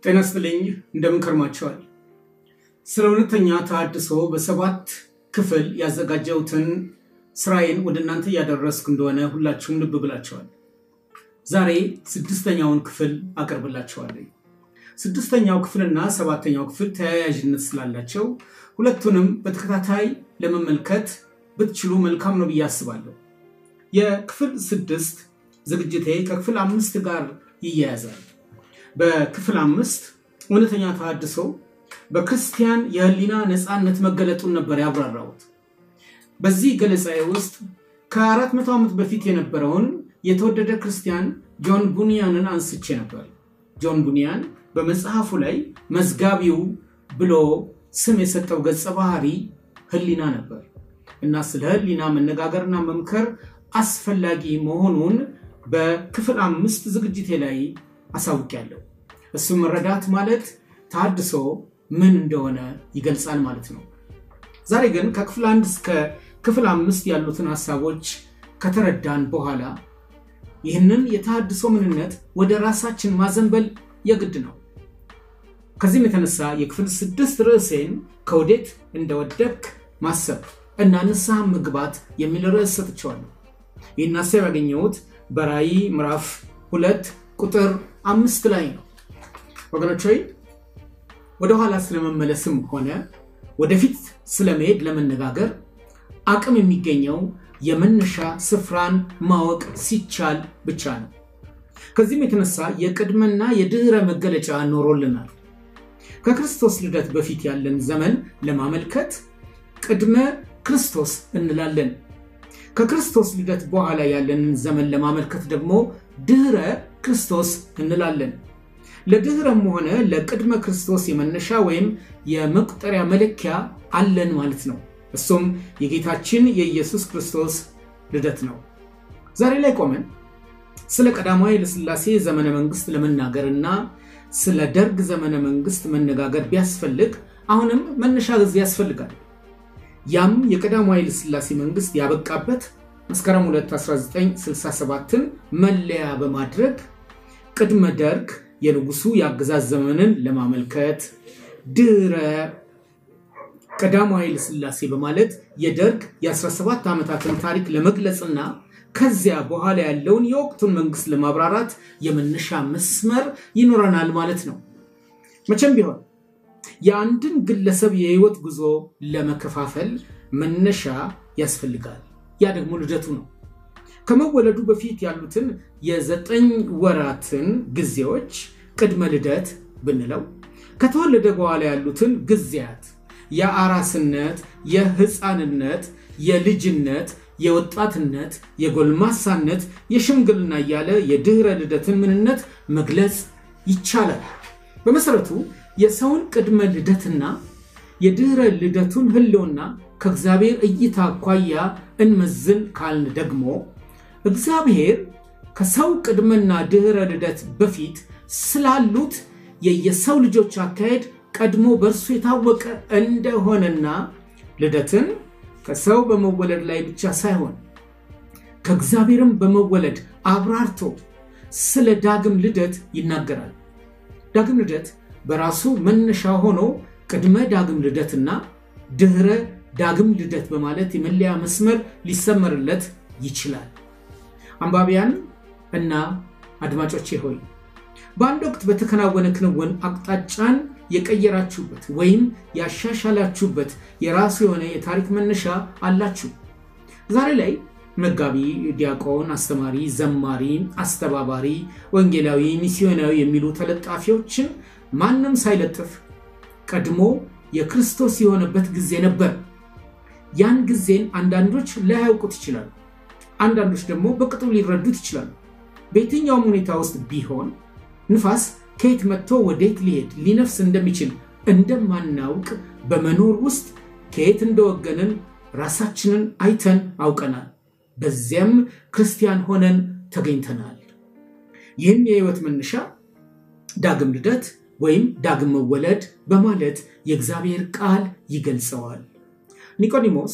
ጤና ይስጥልኝ እንደምን ከርማችኋል? ስለ እውነተኛ ተሐድሶ በሰባት ክፍል ያዘጋጀሁትን ስራዬን ወደ እናንተ እያደረስኩ እንደሆነ ሁላችሁም ልብ ብላችኋል። ዛሬ ስድስተኛውን ክፍል አቀርብላችኋለሁ። ስድስተኛው ክፍልና ሰባተኛው ክፍል ተያያዥነት ስላላቸው ሁለቱንም በተከታታይ ለመመልከት ብትችሉ መልካም ነው ብዬ አስባለሁ። የክፍል ስድስት ዝግጅቴ ከክፍል አምስት ጋር ይያያዛል። በክፍል አምስት እውነተኛ ተሐድሶ በክርስቲያን የህሊና ነፃነት መገለጡን ነበር ያብራራሁት። በዚህ ገለጻዬ ውስጥ ከአራት መቶ ዓመት በፊት የነበረውን የተወደደ ክርስቲያን ጆን ቡኒያንን አንስቼ ነበር። ጆን ቡኒያን በመጽሐፉ ላይ መዝጋቢው ብሎ ስም የሰጠው ገጸ ባህሪ ህሊና ነበር እና ስለ ህሊና መነጋገርና መምከር አስፈላጊ መሆኑን በክፍል አምስት ዝግጅቴ ላይ አሳውቂያለሁ። እሱ መረዳት ማለት ተሐድሶ ምን እንደሆነ ይገልጻል ማለት ነው። ዛሬ ግን ከክፍል አንድ እስከ ክፍል አምስት ያሉትን ሀሳቦች ከተረዳን በኋላ ይህንን የተሐድሶ ምንነት ወደ ራሳችን ማዘንበል የግድ ነው። ከዚህም የተነሳ የክፍል ስድስት ርዕሴን ከወዴት እንደወደክ ማሰብ እና ንስሐ መግባት የሚል ርዕስ ሰጥቼዋለሁ። ይህን ሀሳብ ያገኘሁት በራእይ ምዕራፍ ሁለት ቁጥር አምስት ላይ ነው። ወገኖች ሆይ ወደኋላ ስለመመለስም ሆነ ወደፊት ስለመሄድ ለመነጋገር አቅም የሚገኘው የመነሻ ስፍራን ማወቅ ሲቻል ብቻ ነው። ከዚህም የተነሳ የቅድመና የድህረ መገለጫ ኖሮልናል። ከክርስቶስ ልደት በፊት ያለን ዘመን ለማመልከት ቅድመ ክርስቶስ እንላለን። ከክርስቶስ ልደት በኋላ ያለንን ዘመን ለማመልከት ደግሞ ድህረ ክርስቶስ እንላለን። ለድህረም ሆነ ለቅድመ ክርስቶስ የመነሻ ወይም የመቁጠሪያ መለኪያ አለን ማለት ነው። እሱም የጌታችን የኢየሱስ ክርስቶስ ልደት ነው። ዛሬ ላይ ቆመን ስለ ቀዳማዊ ኃይለሥላሴ ዘመነ መንግስት ለመናገር እና ስለ ደርግ ዘመነ መንግስት መነጋገር ቢያስፈልግ አሁንም መነሻ ጊዜ ያስፈልጋል። ያም የቀዳማዊ ኃይለሥላሴ መንግስት ያበቃበት መስከረም 2 1967ን መለያ በማድረግ ቅድመ ደርግ የንጉሱ የአገዛዝ ዘመንን ለማመልከት ድህረ ቀዳማዊ ኃይለሥላሴ በማለት የደርግ የ17 ዓመታትን ታሪክ ለመግለጽና ከዚያ በኋላ ያለውን የወቅቱን መንግስት ለማብራራት የመነሻ መስመር ይኖረናል ማለት ነው። መቼም ቢሆን የአንድን ግለሰብ የህይወት ጉዞ ለመከፋፈል መነሻ ያስፈልጋል። ያ ደግሞ ልደቱ ነው። ከመወለዱ በፊት ያሉትን የዘጠኝ ወራትን ጊዜዎች ቅድመ ልደት ብንለው፣ ከተወለደ በኋላ ያሉትን ጊዜያት የአራስነት፣ የህፃንነት፣ የልጅነት፣ የወጣትነት፣ የጎልማሳነት፣ የሽምግልና እያለ የድህረ ልደትን ምንነት መግለጽ ይቻላል። በመሰረቱ የሰውን ቅድመ ልደትና የድህረ ልደቱን ህልውና ከእግዚአብሔር እይታ አኳያ እንመዝን ካልን ደግሞ እግዚአብሔር ከሰው ቅድመና ድህረ ልደት በፊት ስላሉት የየሰው ልጆች አካሄድ ቀድሞ በእርሱ የታወቀ እንደሆነና ልደትን ከሰው በመወለድ ላይ ብቻ ሳይሆን ከእግዚአብሔርም በመወለድ አብራርቶ ስለ ዳግም ልደት ይናገራል። ዳግም ልደት በራሱ መነሻ ሆኖ ቅድመ ዳግም ልደትና ድህረ ዳግም ልደት በማለት የመለያ መስመር ሊሰመርለት ይችላል። አንባቢያን እና አድማጮቼ ሆይ በአንድ ወቅት በተከናወነ ክንውን አቅጣጫን የቀየራችሁበት ወይም ያሻሻላችሁበት የራሱ የሆነ የታሪክ መነሻ አላችሁ። ዛሬ ላይ መጋቢ፣ ዲያቆን፣ አስተማሪ፣ ዘማሪ፣ አስተባባሪ፣ ወንጌላዊ፣ ሚስዮናዊ የሚሉ ተለጣፊዎችን ማንም ሳይለጥፍ ቀድሞ የክርስቶስ የሆነበት ጊዜ ነበር። ያን ጊዜን አንዳንዶች ላያውቁት ይችላሉ። አንዳንዶች ደግሞ በቅጡ ሊረዱት ይችላሉ። በየትኛውም ሁኔታ ውስጥ ቢሆን ንፋስ ከየት መጥቶ ወዴት ሊሄድ ሊነፍስ እንደሚችል እንደማናውቅ በመኖር ውስጥ ከየት እንደወገንን ራሳችንን አይተን አውቀናል። በዚያም ክርስቲያን ሆነን ተገኝተናል። ይህን የህይወት መነሻ ዳግም ልደት ወይም ዳግም መወለድ በማለት የእግዚአብሔር ቃል ይገልጸዋል። ኒቆዲሞስ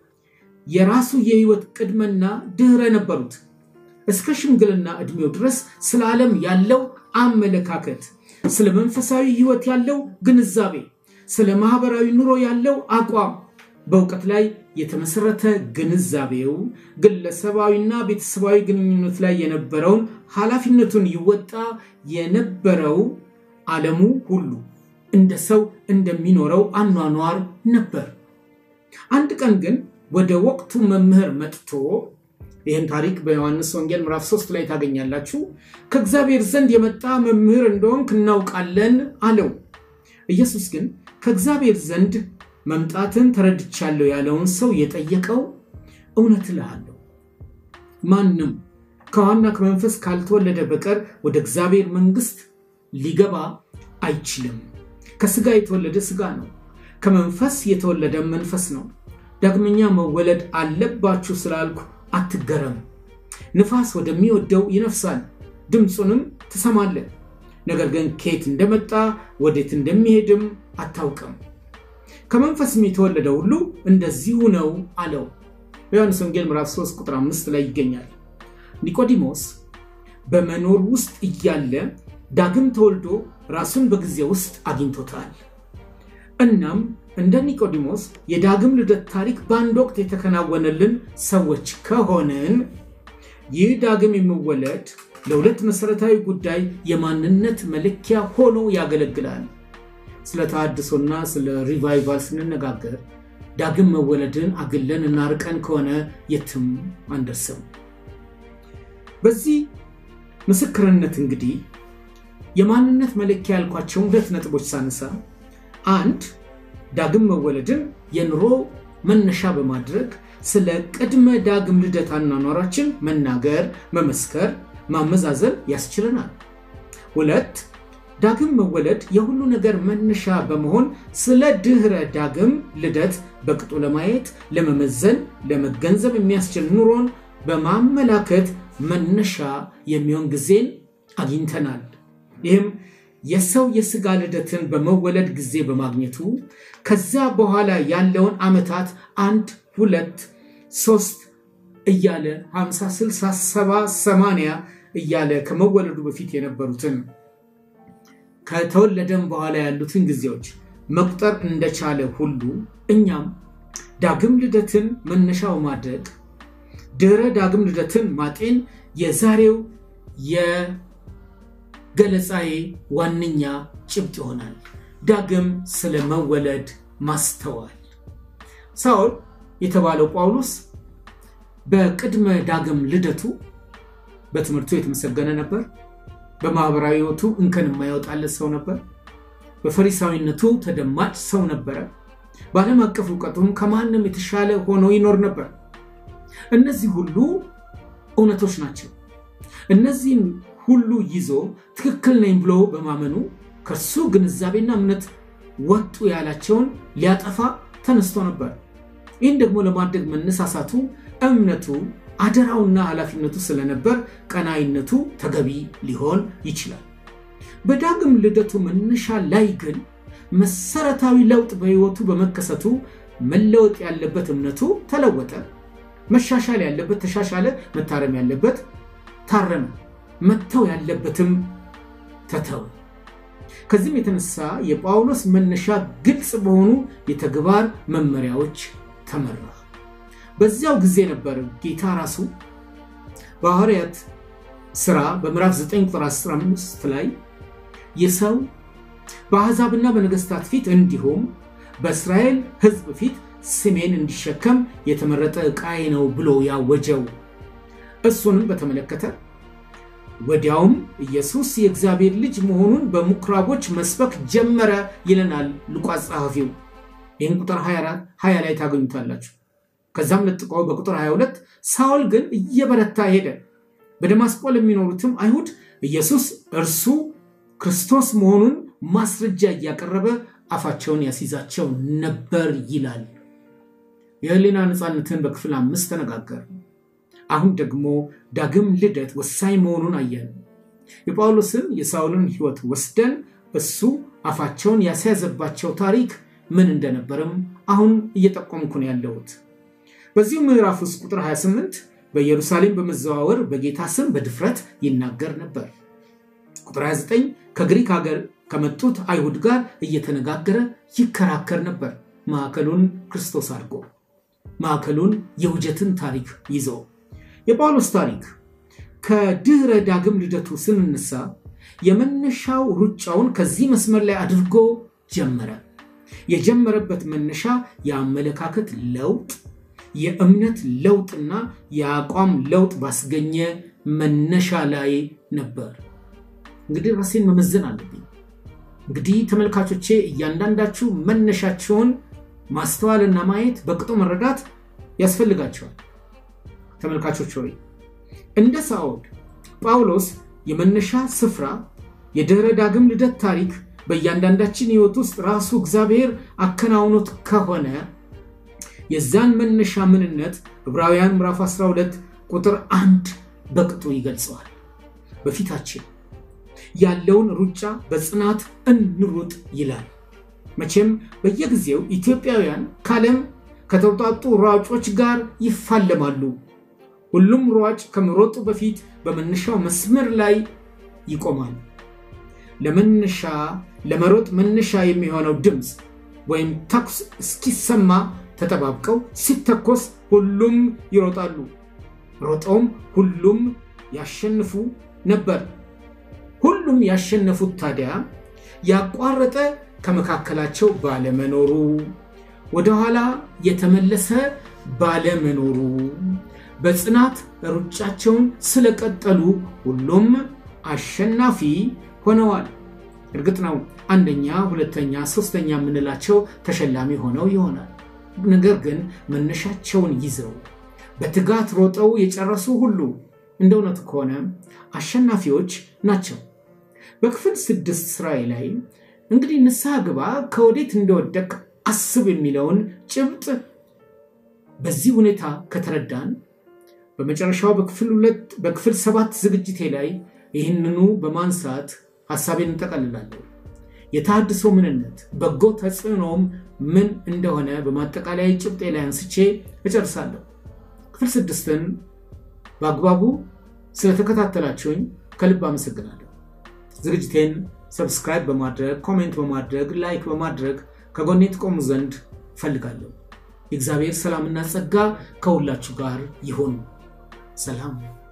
የራሱ የህይወት ቅድመና ድህረ ነበሩት። እስከ ሽምግልና ዕድሜው ድረስ ስለ ዓለም ያለው አመለካከት ስለ መንፈሳዊ ሕይወት ያለው ግንዛቤ፣ ስለ ማህበራዊ ኑሮ ያለው አቋም በእውቀት ላይ የተመሰረተ ግንዛቤው ግለሰባዊና ቤተሰባዊ ግንኙነት ላይ የነበረውን ኃላፊነቱን ይወጣ የነበረው ዓለሙ ሁሉ እንደ ሰው እንደሚኖረው አኗኗር ነበር። አንድ ቀን ግን ወደ ወቅቱ መምህር መጥቶ ይህን ታሪክ በዮሐንስ ወንጌል ምዕራፍ 3 ላይ ታገኛላችሁ። ከእግዚአብሔር ዘንድ የመጣ መምህር እንደሆንክ እናውቃለን አለው። ኢየሱስ ግን ከእግዚአብሔር ዘንድ መምጣትን ተረድቻለሁ ያለውን ሰው የጠየቀው እውነት እልሃለሁ ማንም ከውሃና ከመንፈስ ካልተወለደ በቀር ወደ እግዚአብሔር መንግሥት ሊገባ አይችልም። ከስጋ የተወለደ ስጋ ነው፣ ከመንፈስ የተወለደ መንፈስ ነው። ዳግመኛ መወለድ አለባችሁ ስላልኩ አትገረም። ንፋስ ወደሚወደው ይነፍሳል፣ ድምፁንም ትሰማለህ፣ ነገር ግን ከየት እንደመጣ ወዴት እንደሚሄድም አታውቅም። ከመንፈስም የተወለደ ሁሉ እንደዚሁ ነው አለው። በዮሐንስ ወንጌል ምዕራፍ 3 ቁጥር 5 ላይ ይገኛል። ኒቆዲሞስ በመኖር ውስጥ እያለ ዳግም ተወልዶ ራሱን በጊዜ ውስጥ አግኝቶታል። እናም እንደ ኒቆዲሞስ የዳግም ልደት ታሪክ በአንድ ወቅት የተከናወነልን ሰዎች ከሆንን ይህ ዳግም የሚወለድ ለሁለት መሠረታዊ ጉዳይ የማንነት መለኪያ ሆኖ ያገለግላል። ስለ ተሃድሶና ስለ ሪቫይቫል ስንነጋገር ዳግም መወለድን አግለን እናርቀን ከሆነ የትም አንደርስም። በዚህ ምስክርነት እንግዲህ የማንነት መለኪያ ያልኳቸውን ሁለት ነጥቦች ሳነሳ፣ አንድ ዳግም መወለድን የኑሮ መነሻ በማድረግ ስለ ቅድመ ዳግም ልደት አኗኗራችን መናገር፣ መመስከር፣ ማመዛዘን ያስችለናል። ሁለት ዳግም መወለድ የሁሉ ነገር መነሻ በመሆን ስለ ድህረ ዳግም ልደት በቅጡ ለማየት፣ ለመመዘን፣ ለመገንዘብ የሚያስችል ኑሮን በማመላከት መነሻ የሚሆን ጊዜን አግኝተናል። ይህም የሰው የስጋ ልደትን በመወለድ ጊዜ በማግኘቱ ከዚያ በኋላ ያለውን ዓመታት አንድ ሁለት ሶስት እያለ 50 60 70 80 እያለ ከመወለዱ በፊት የነበሩትን ከተወለደም በኋላ ያሉትን ጊዜዎች መቁጠር እንደቻለ ሁሉ እኛም ዳግም ልደትን መነሻ በማድረግ ድህረ ዳግም ልደትን ማጤን የዛሬው የገለጻዬ ዋነኛ ጭብጥ ይሆናል። ዳግም ስለ መወለድ ማስተዋል። ሳውል የተባለው ጳውሎስ በቅድመ ዳግም ልደቱ በትምህርቱ የተመሰገነ ነበር። በማህበራዊ ሕይወቱ እንከን የማይወጣለት ሰው ነበር። በፈሪሳዊነቱ ተደማጭ ሰው ነበረ። በዓለም አቀፍ እውቀቱም ከማንም የተሻለ ሆኖ ይኖር ነበር። እነዚህ ሁሉ እውነቶች ናቸው። እነዚህን ሁሉ ይዞ ትክክል ነኝ ብሎ በማመኑ ከሱ ግንዛቤና እምነት ወጡ ያላቸውን ሊያጠፋ ተነስቶ ነበር። ይህን ደግሞ ለማድረግ መነሳሳቱ እምነቱ አደራውና ኃላፊነቱ ስለነበር ቀናይነቱ ተገቢ ሊሆን ይችላል። በዳግም ልደቱ መነሻ ላይ ግን መሰረታዊ ለውጥ በሕይወቱ በመከሰቱ መለወጥ ያለበት እምነቱ ተለወጠ። መሻሻል ያለበት ተሻሻለ። መታረም ያለበት ታረመ። መተው ያለበትም ተተው። ከዚህም የተነሳ የጳውሎስ መነሻ ግልጽ በሆኑ የተግባር መመሪያዎች ተመራ። በዚያው ጊዜ ነበር ጌታ ራሱ በሐዋርያት ሥራ በምዕራፍ 9 ቁጥር 15 ላይ የሰው በአሕዛብና በነገሥታት ፊት እንዲሁም በእስራኤል ሕዝብ ፊት ስሜን እንዲሸከም የተመረጠ ዕቃዬ ነው ብሎ ያወጀው። እሱንም በተመለከተ ወዲያውም ኢየሱስ የእግዚአብሔር ልጅ መሆኑን በምኩራቦች መስበክ ጀመረ ይለናል ሉቃስ ጸሐፊው። ይህን ቁጥር 20 ላይ ታገኙታላችሁ። ከዛም ለጥቆ በቁጥር 22 ሳውል ግን እየበረታ ሄደ፣ በደማስቆ ለሚኖሩትም አይሁድ ኢየሱስ እርሱ ክርስቶስ መሆኑን ማስረጃ እያቀረበ አፋቸውን ያስይዛቸው ነበር ይላል። የህሊና ነፃነትን በክፍል አምስት ተነጋገር። አሁን ደግሞ ዳግም ልደት ወሳኝ መሆኑን አየን። የጳውሎስን የሳውልን ሕይወት ወስደን እሱ አፋቸውን ያስያዘባቸው ታሪክ ምን እንደነበርም አሁን እየጠቆምኩ ነው ያለሁት። በዚሁ ምዕራፍ ውስጥ ቁጥር 28 በኢየሩሳሌም በመዘዋወር በጌታ ስም በድፍረት ይናገር ነበር። ቁጥር 29 ከግሪክ ሀገር ከመጡት አይሁድ ጋር እየተነጋገረ ይከራከር ነበር። ማዕከሉን ክርስቶስ አድርጎ ማዕከሉን የውጀትን ታሪክ ይዞ የጳውሎስ ታሪክ ከድህረ ዳግም ልደቱ ስንነሳ የመነሻው ሩጫውን ከዚህ መስመር ላይ አድርጎ ጀመረ። የጀመረበት መነሻ የአመለካከት ለውጥ፣ የእምነት ለውጥና የአቋም ለውጥ ባስገኘ መነሻ ላይ ነበር። እንግዲህ ራሴን መመዘን አለብኝ። እንግዲህ ተመልካቾቼ እያንዳንዳችሁ መነሻችሁን ማስተዋልና ማየት በቅጡ መረዳት ያስፈልጋቸዋል። ተመልካቾች ሆይ እንደ ሳኦል ጳውሎስ የመነሻ ስፍራ የድህረ ዳግም ልደት ታሪክ በእያንዳንዳችን ሕይወት ውስጥ ራሱ እግዚአብሔር አከናውኖት ከሆነ የዛን መነሻ ምንነት ዕብራውያን ምዕራፍ 12 ቁጥር አንድ በቅጡ ይገልጸዋል። በፊታችን ያለውን ሩጫ በጽናት እንሩጥ ይላል። መቼም በየጊዜው ኢትዮጵያውያን ከዓለም ከተውጣጡ ሯጮች ጋር ይፋለማሉ። ሁሉም ሯጭ ከመሮጡ በፊት በመነሻው መስመር ላይ ይቆማል። ለመነሻ ለመሮጥ መነሻ የሚሆነው ድምፅ ወይም ተኩስ እስኪሰማ ተጠባብቀው ሲተኮስ ሁሉም ይሮጣሉ። ሮጠውም ሁሉም ያሸንፉ ነበር። ሁሉም ያሸነፉት ታዲያ ያቋረጠ ከመካከላቸው ባለመኖሩ፣ ወደኋላ የተመለሰ ባለመኖሩ፣ በጽናት ሩጫቸውን ስለቀጠሉ ሁሉም አሸናፊ ሆነዋል። እርግጥ ነው አንደኛ፣ ሁለተኛ፣ ሶስተኛ የምንላቸው ተሸላሚ ሆነው ይሆናል። ነገር ግን መነሻቸውን ይዘው በትጋት ሮጠው የጨረሱ ሁሉ እንደ እውነቱ ከሆነ አሸናፊዎች ናቸው። በክፍል ስድስት ስራዬ ላይ እንግዲህ ንስሐ ግባ ከወዴት እንደወደቅ አስብ የሚለውን ጭብጥ በዚህ ሁኔታ ከተረዳን በመጨረሻው በክፍል ሁለት በክፍል ሰባት ዝግጅቴ ላይ ይህንኑ በማንሳት ሀሳቤን እንጠቀልላለሁ። የተሃድሶ ምንነት በጎ ተጽዕኖም ምን እንደሆነ በማጠቃለያ ጭብጤ ላይ አንስቼ እጨርሳለሁ። ክፍል ስድስትን በአግባቡ ስለተከታተላችሁኝ ከልብ አመሰግናለሁ። ዝግጅቴን ሰብስክራይብ በማድረግ ኮሜንት በማድረግ ላይክ በማድረግ ከጎኔ ትቆሙ ዘንድ እፈልጋለሁ። የእግዚአብሔር ሰላምና ጸጋ ከሁላችሁ ጋር ይሁን። ሰላም